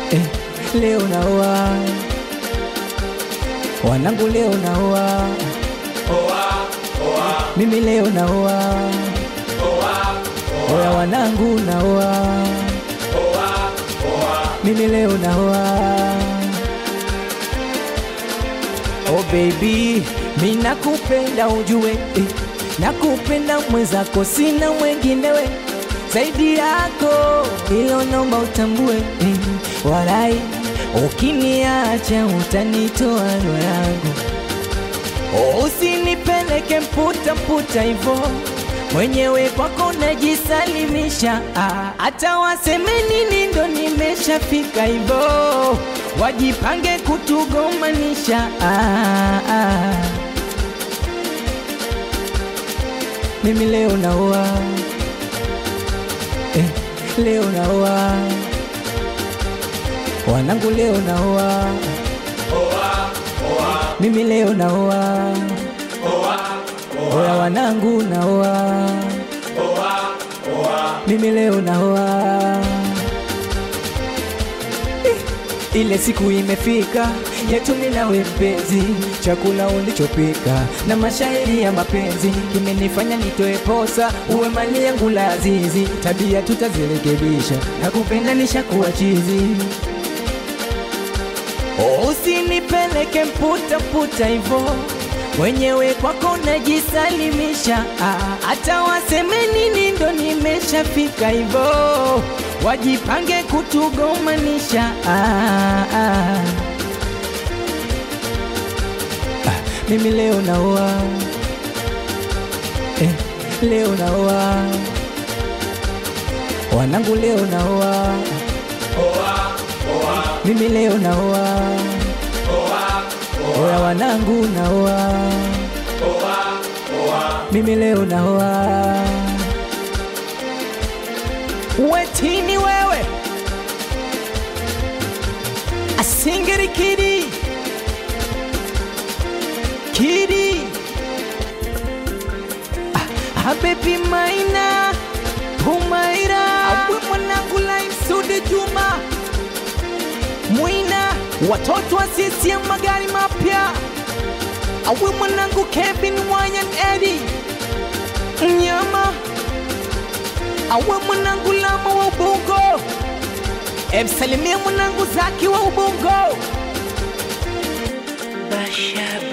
eh, leo naoa wanangu, leo naoa mimi, leo naoa oya wanangu, naoa mimi, leo naoa oh baby, mi nakupenda ujue eh, nakupenda mwenzako, sina mwenginewe zaidi yako, ilo nomba utambue eh, walai ukiniacha utanitoa roho yangu, usinipeleke mputa mputa hivo mwenyewe kwako najisalimisha, ah, hata waseme nini ndo nimeshafika hivo, wajipange kutugomanisha ah, ah. Mimi leo naoa eh, leo naoa wanangu, leo naoa mimi, leo naoa oya wanangu, naoa mimi, leo naoa Eh, ile siku imefika yetu mimi nawe mpenzi, chakula ulichopika na mashairi ya mapenzi kimenifanya nitoe posa, uwe mali yangu la azizi, tabia tutazirekebisha, nakupenda nishakuwa chizi, usinipeleke mputa mputa hivo mwenyewe kwako najisalimisha, ah, hata waseme nini ndo nimeshafika hivo, wajipange kutugomanisha ah, ah. Mimi leo naoa eh, leo naoa wanangu, leo naoa mimi, leo naoa oya wanangu, naoa mimi, leo naoa wetini wewe asingiri kidi Kidi ah, Habibi Maina Humaira Awe mwanangu Laim Sudi Juma Mwina Watoto wa CCM magari mapya Awe mwanangu Kevin Wayan Eddie Mnyama Awe mwanangu Lama wa Ubungo Emsalimia mwanangu Zaki wa Ubungo Basha